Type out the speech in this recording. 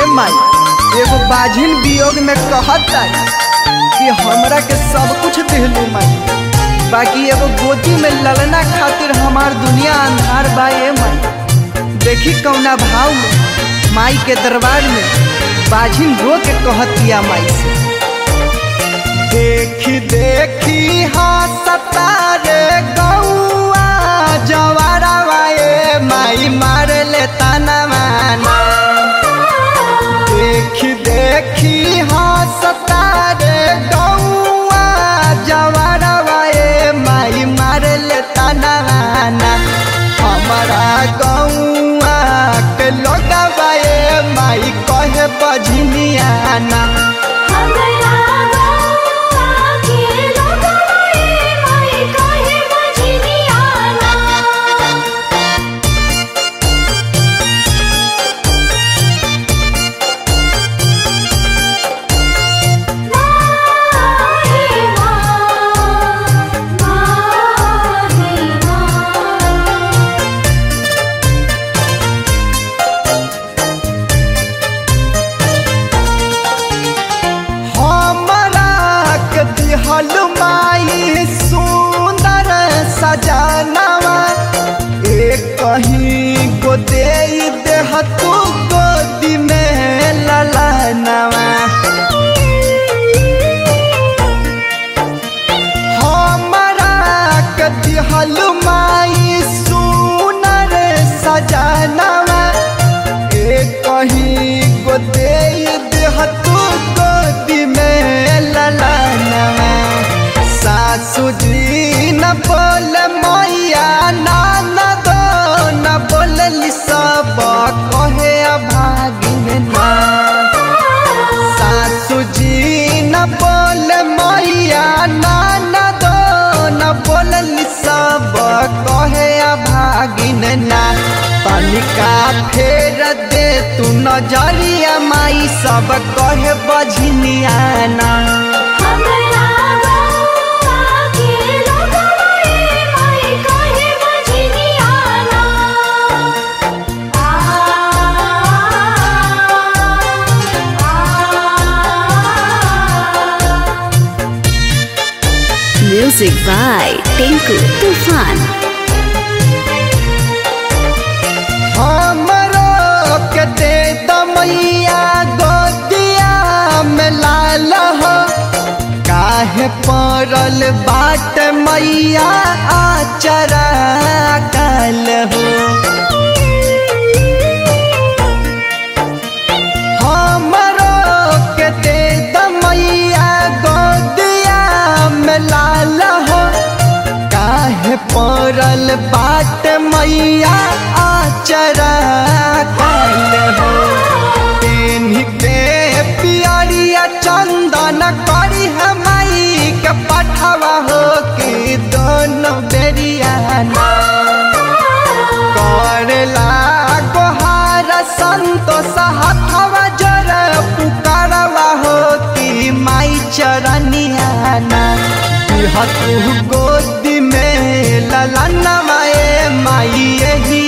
ए माई एगो बाझिन वियोग में कहता कि हमरा के सब कुछ दिलू माई बाकी एगो गोदी में ललना खातिर हमार दुनिया अंधार बा ए माई देखी कौना भाव में माई के दरबार में बाझिन रो के कहतिया माई से देखी देखी हंसता रे गौआ जवारावा ए माई मार ले ताना माना देखी देखी हंसता रे गौआ जवारावा ए माई मार ले ताना माना हमारा गौआ के लोगवा ए माई कहे बजनियाना हमरा गौआ के लोगवा ए माई कहे बजनियाना माही माँ माही माँ हमरा के दिहल माई सुंदर सजनवा एक कहीं गो दे देह तू गोदी में ललनवा हमरा के दिहल माई सुंदर सजनवा एक कहीं गो दे देह तू गोदी में ललनवा सासू जी न बोल मैया नाना दो न बोलली सब कहे अभागिन ना सासू जी न बोल मैया नाना दो न बोलली सब कहे अभागिन ना तनिका फेर दे तू नजरिया माई सब कहे बझनिया ना हमरा गौआ के लोगवा ए माई कहे बजनियाना आ आ Music by Tinku Tufan. हमरो के दे दमैया गोदिया में लाल हो काहे पड़ल बाट मैया आचरा काल हो हमरो के दे दमैया गोदिया में लाल हो काहे पड़ल बाट मैया आचरा काल हो तेन्ही के पियरिया चंदन करी हमाई के पठवा हो के दोनों बेरिया ना करला गोहार संतोष हथवा जर पुकारवा हो कि माई चरनिया ना तू गोदी में ललनवा ए माई यही